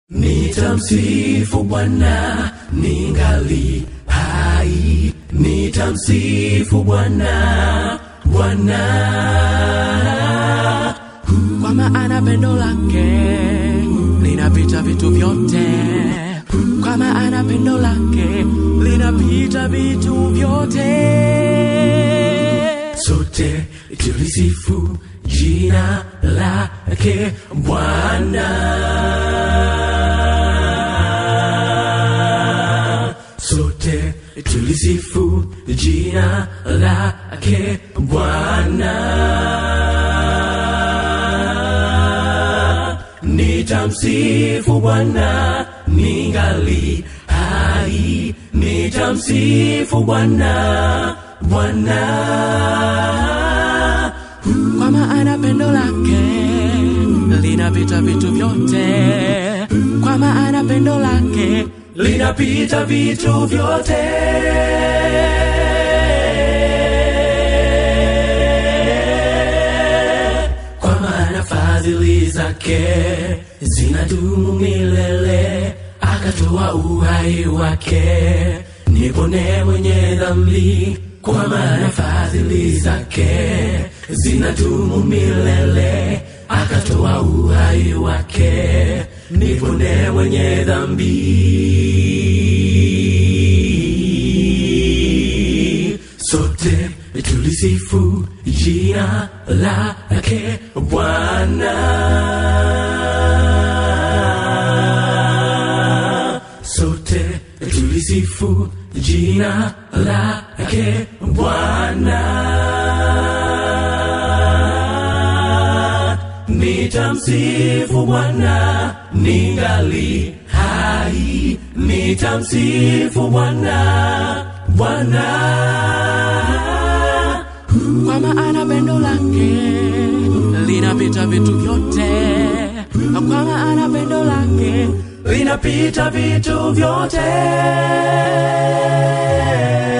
Nitamsifu Bwana ningali hai, nitamsifu Bwana Bwana, kwa maana pendo lake linapita vitu vyote, kwa maana pendo lake linapita vitu vyote. sote tulisifu jina lake Bwana, sote tulisifu jina lake Bwana. Nitamsifu Bwana ningali hai, nitamsifu Bwana Bwana. kwa maana pendo lake linapita vitu vyote, kwa maana pendo lake linapita vitu vyote. Kwa maana fadhili zake zinadumu milele, akatoa uhai wake nipone mwenye dhambi. Kwa maana fadhili zake zinadumu milele, akatoa uhai wake nipone mwenye dhambi. Sote tulisifu jina lake Bwana, sote tulisifu jina lake Bwana. Nitamsifu Bwana ningali hai, nitamsifu Bwana Bwana. kwa maana pendo lake linapita vitu vyote, kwa maana pendo lake linapita vitu vyote.